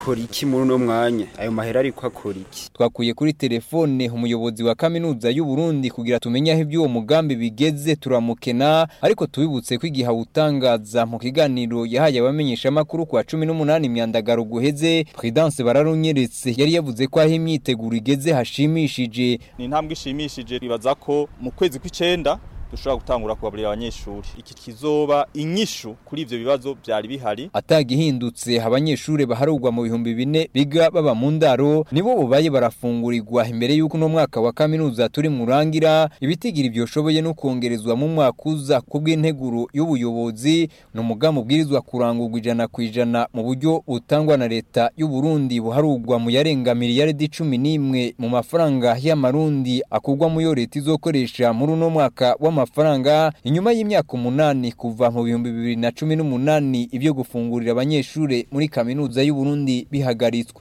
akora iki muri uno mwanya ayo mahera ariko akora iki twakuye kuri telefone umuyobozi wa kaminuza y'u Burundi kugira tumenye aho iby'uwo mugambi bigeze turamukena ariko tubibutse ko igihe awutangaza mu kiganiro yahaye abamenyesha makuru kwa 18 imyandagaro guheze Prudence bararunyeretse yari yavuze ko aho imyiteguro igeze hashimishije ni intambwe ishimishije ribaza ko mu kwezi kw'icenda dushobora gutangura kugaburira abanyeshuri iki kizoba inyishu kuri ivyo bibazo byari bihari atagihindutse abanyeshuri baharugwa mu bihumbi bine biga baba mu ndaro nibo bubaye barafungurirwa imbere y'uko uno mwaka wa kaminuza turi murangira ibitigira ibyo shoboye no kongerezwa mu mwaka uza ku bw'integuro y'ubuyobozi ni umugambi ubwirizwa kurangurwa ijana ku ijana mu buryo butangwa na leta y'u Burundi buharugwa mu yarenga miliyaridi cumi n'imwe mu mafaranga y'amarundi akurwa mu yo leta izokoresha muri uno mwaka wa amafaranga inyuma y'imyaka umunani kuva mu bihumbi bibiri na cumi n'umunani ibyo gufungurira abanyeshuri muri kaminuza y'u Burundi bihagaritswe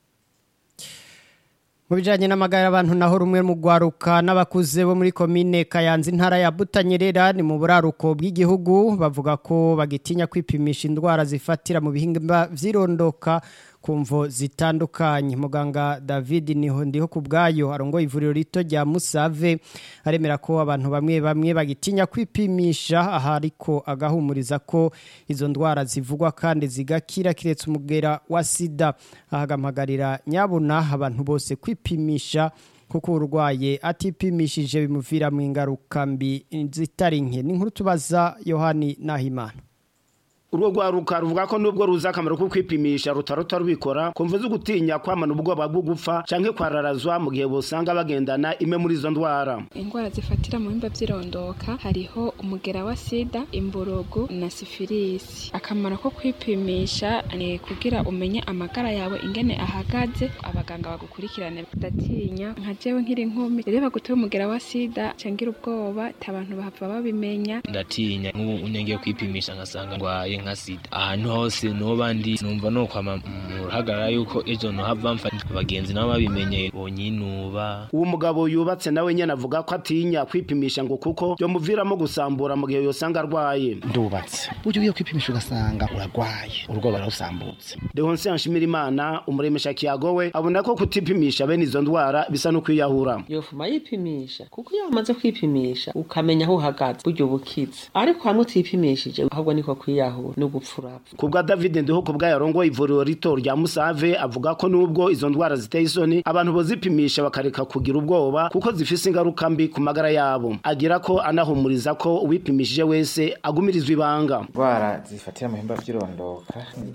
mu bijyanye n'amagare abantu naho rumwe mu rwaruka n'abakuze bo muri komine kayanza intara ya butanyerera ni mu buraruko bw'igihugu bavuga ko bagitinya kwipimisha indwara zifatira mu bihingwa by'irondoka ku mvo zitandukanye muganga david niho ndiho ku bwayo arongoye ivuriro rito rya musave aremera ko abantu bamwe bamwe bagitinya kwipimisha aha ariko agahumuriza ko izo ndwara zivugwa kandi zigakira kiretse umugera wa sida ahagamagarira nyabuna abantu bose kwipimisha kuko urwaye atipimishije bimuvira mu ingaruka mbi zitari nke ni nkuru tubaza yohani nahimana urwo rwaruka ruvuga ko nubwo ruzi akamaro ko kwipimisha rutarota rubikora kumva zo gutinya kwamana ubwoba bwo gupfa canke kwararazwa mu gihe bosanga bagendana imwe muri izo ndwara indwara zifatira mu bimba by'irondoka hariho umugera wa sida imborogo na sifilisi akamaro ko kwipimisha ni kugira umenye amagara yawe ingene ahagaze abaganga bagukurikirane ndatinya nka jewe nkiri nkumi rero bagutuye umugera wa sida cangira ubwoba abantu bahava babimenya ndatinya nk'ubu unenge kwipimisha ngasanga ndwaye nka sida ahantu hose noba ndi numva no kwama mu ruhagarara yuko ejo nohava mfa abagenzi nabo babimenye bonyinuba uwo mugabo yubatse nawe nyene avuga ko atinya kwipimisha ngo kuko byomuviramo gusambura mu gihe yosanga arwaye ndubatse ujye ugiye kwipimisha ugasanga uragwaye urugo bararusambutse Deonse Nshimira Imana umuremesha kiyago we abona ko kutipimisha bene izo ndwara bisa no kwiyahura yofuma yipimisha kuko iyo wamaze kwipimisha ukamenya aho uhagaze buryo bukiza ariko hamwe utipimishije ahubwo niko kwiyahura no gupfurapfa kubwa David Ndiho kubwa yarongo ivuriro rito rya Musave avuga ko nubwo izo ndwara ziteye isoni abantu bozipimisha bakareka kugira ubwoba kuko zifise ingaruka mbi ku magara yabo agira ko anahumuriza ko uwipimishije wese agumirizwa ibanga indwara zifatira mu bihimba by'irondoka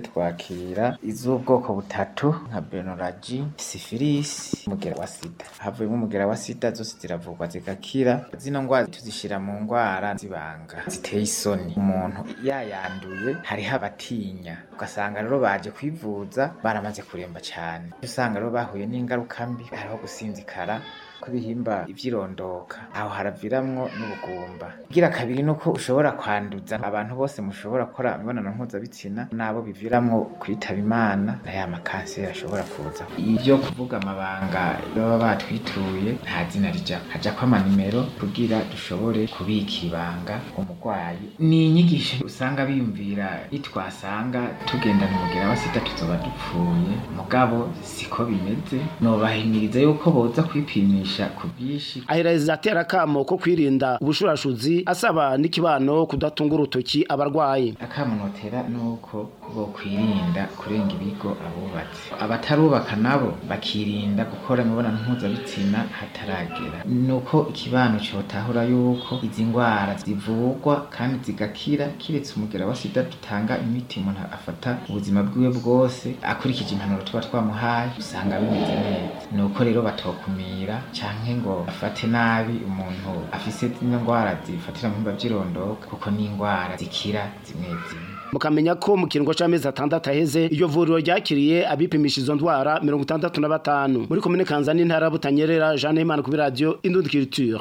twakira iz'ubwoko butatu nka benoragi sifilisi umugera wa sida havuyemo umugera wa sida zose ziravurwa zigakira zino ndwara tuzishyira mu ndwara zibanga ziteye isoni umuntu yayanduye hariho abatinya ugasanga rero baje kwivuza baramaze kuremba cyane usanga rero bahuye n'ingaruka mbi hariho gusinzikara kw'ibihimba ivyirondoka aho haraviramwo n'ubugumba gira kabiri nuko ushobora kwanduza abantu bose mushobora gukora imibonano mpuzabitsina nabo biviramwo kwitaba imana na ya makanseri ashobora kuza ivyo kuvuga amabanga baba batwituye nta zina rija hajako amanimero kugira dushobore kubika ibanga umurwayi ni inyigisho usanga biyumvira itwasanga tugendana umugera wa sida tuzoba dupfuye mugabo siko bimeze nobahimiriza yuko boza kwipimisha ku bwinshi aheraza atera akamo ko kwirinda ubushurashuzi asaba n'ikibano kudatunga urutoki abarwayi akamo notera nuko bo kwirinda kurenga ibigo abubatse abatarubaka nabo bakirinda gukora imibonano mpuzabitsina hataragera nuko ikibano cotahura yuko izi ndwara zivurwa kandi zigakira kiretse umugera wa sida dutanga imiti umuntu afata ubuzima bwiwe bwose akurikije impanuro tuba twamuhaye usanga bimeze neza nuko rero batokumira canke ngo bafate nabi umuntu afise zino ndwara zifatira mu bihimba vy'irondoka kuko ni indwara zikira zimwe zimwe mukamenya ko mu kiringo c'amezi atandatu aheze iryo vuriro ryakiriye abipimisha izo ndwara mirongo itandatu na batanu muri komine kanzani intara butanyerera jeanne imana kuri radiyo indundi culture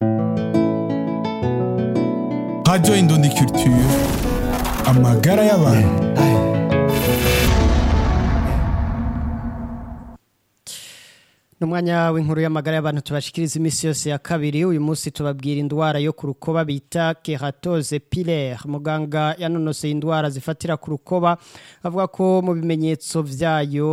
radio indundi culture amagara y'abantu Numwanya w'inkuru y'amagara y'abantu tubashikiriza imisi yose ya kabiri uyu munsi tubabwira indwara yo ku rukoba bita keratose pilaire muganga yanonoseye indwara zifatira ku rukoba avuga ko mu bimenyetso vyayo